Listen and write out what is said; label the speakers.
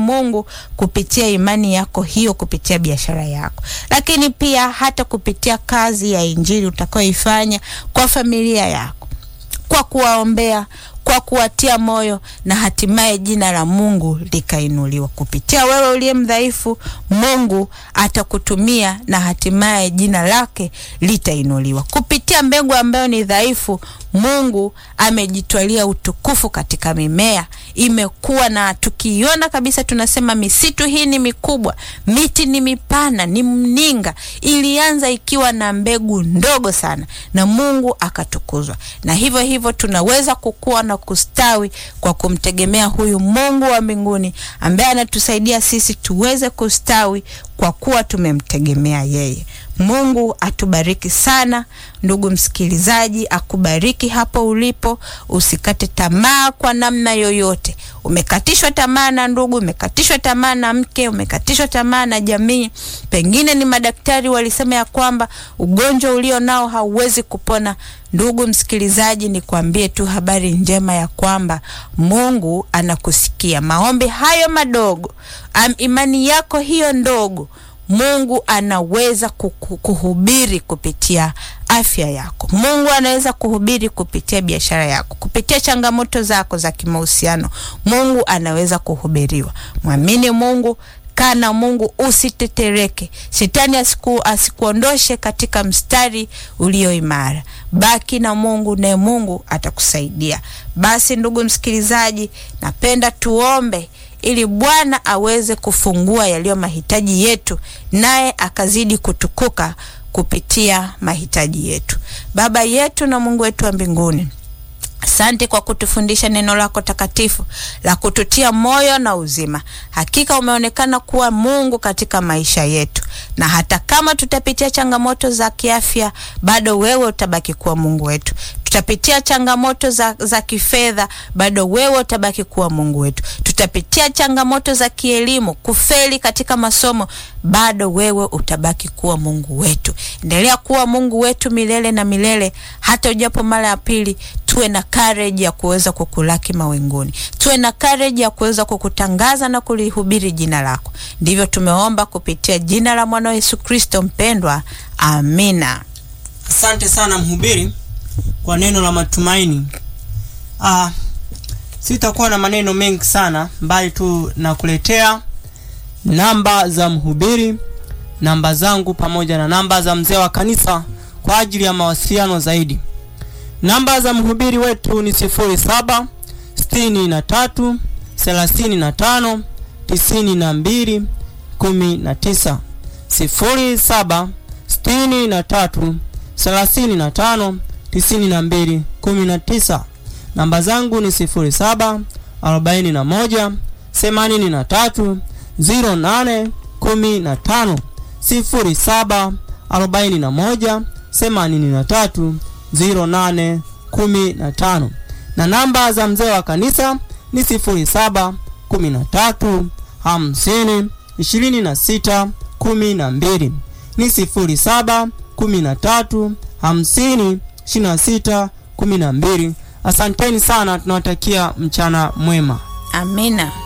Speaker 1: Mungu kupitia imani yako hiyo, kupitia biashara yako, lakini pia hata kupitia kazi ya injili utakayoifanya kwa familia yako, kwa kuwaombea kwa kuwatia moyo na hatimaye jina la Mungu likainuliwa kupitia wewe uliye mdhaifu. Mungu atakutumia na hatimaye jina lake litainuliwa kupitia mbegu ambayo ni dhaifu. Mungu amejitwalia utukufu katika mimea, imekuwa na tukiiona kabisa, tunasema misitu hii ni mikubwa, miti ni mipana, ni mninga. Ilianza ikiwa na mbegu ndogo sana, na Mungu akatukuzwa, na hivyo hivyo tunaweza kukua na kustawi kwa kumtegemea huyu Mungu wa mbinguni ambaye anatusaidia sisi tuweze kustawi kwa kuwa tumemtegemea yeye. Mungu atubariki sana, ndugu msikilizaji, akubariki hapo ulipo. Usikate tamaa kwa namna yoyote. Umekatishwa tamaa na ndugu, umekatishwa tamaa na mke, umekatishwa tamaa na jamii, pengine ni madaktari walisema ya kwamba ugonjwa ulio nao hauwezi kupona. Ndugu msikilizaji, nikwambie tu habari njema ya kwamba Mungu anakusikia maombi hayo madogo, am, imani yako hiyo ndogo Mungu anaweza kuhubiri kupitia afya yako. Mungu anaweza kuhubiri kupitia biashara yako, kupitia changamoto zako za kimahusiano. Mungu anaweza kuhubiriwa. Mwamini Mungu, kaa na Mungu, usitetereke. Shetani asiku, asikuondoshe katika mstari ulio imara. Baki na Mungu, naye Mungu atakusaidia. Basi ndugu msikilizaji, napenda tuombe ili Bwana aweze kufungua yaliyo mahitaji yetu, naye akazidi kutukuka kupitia mahitaji yetu. Baba yetu na Mungu wetu wa mbinguni, asante kwa kutufundisha neno lako takatifu la kututia moyo na uzima. Hakika umeonekana kuwa Mungu katika maisha yetu, na hata kama tutapitia changamoto za kiafya, bado wewe utabaki kuwa Mungu wetu tutapitia changamoto za, za kifedha bado wewe utabaki kuwa Mungu wetu. Tutapitia changamoto za kielimu, kufeli katika masomo, bado wewe utabaki kuwa Mungu wetu. Endelea kuwa Mungu wetu milele na milele, hata ujapo mara ya pili. Tuwe na courage ya kuweza kukulaki mawinguni, tuwe na courage ya kuweza kukutangaza na kulihubiri jina lako. Ndivyo tumeomba kupitia jina la mwana Yesu Kristo mpendwa, amina.
Speaker 2: Asante sana mhubiri kwa neno la matumaini. Ah, sitakuwa na maneno mengi sana, bali tu nakuletea namba za mhubiri, namba zangu pamoja na namba za mzee wa kanisa kwa ajili ya mawasiliano zaidi. Namba za mhubiri wetu ni sifuri saba sitini na tatu thelathini na tano tisini na mbili kumi na tisa sifuri saba sitini na tatu thelathini na tano tisini na mbili kumi na tisa. Namba zangu ni sifuri saba arobaini na moja themanini na tatu ziro nane kumi na tano sifuri saba arobaini na moja themanini na tatu ziro nane kumi na tano na namba za mzee wa kanisa ni sifuri saba kumi na tatu hamsini ishirini na sita kumi na mbili ni sifuri saba kumi na tatu hamsini ishirini na sita kumi na mbili. Asanteni sana, tunawatakia mchana mwema.
Speaker 1: Amina.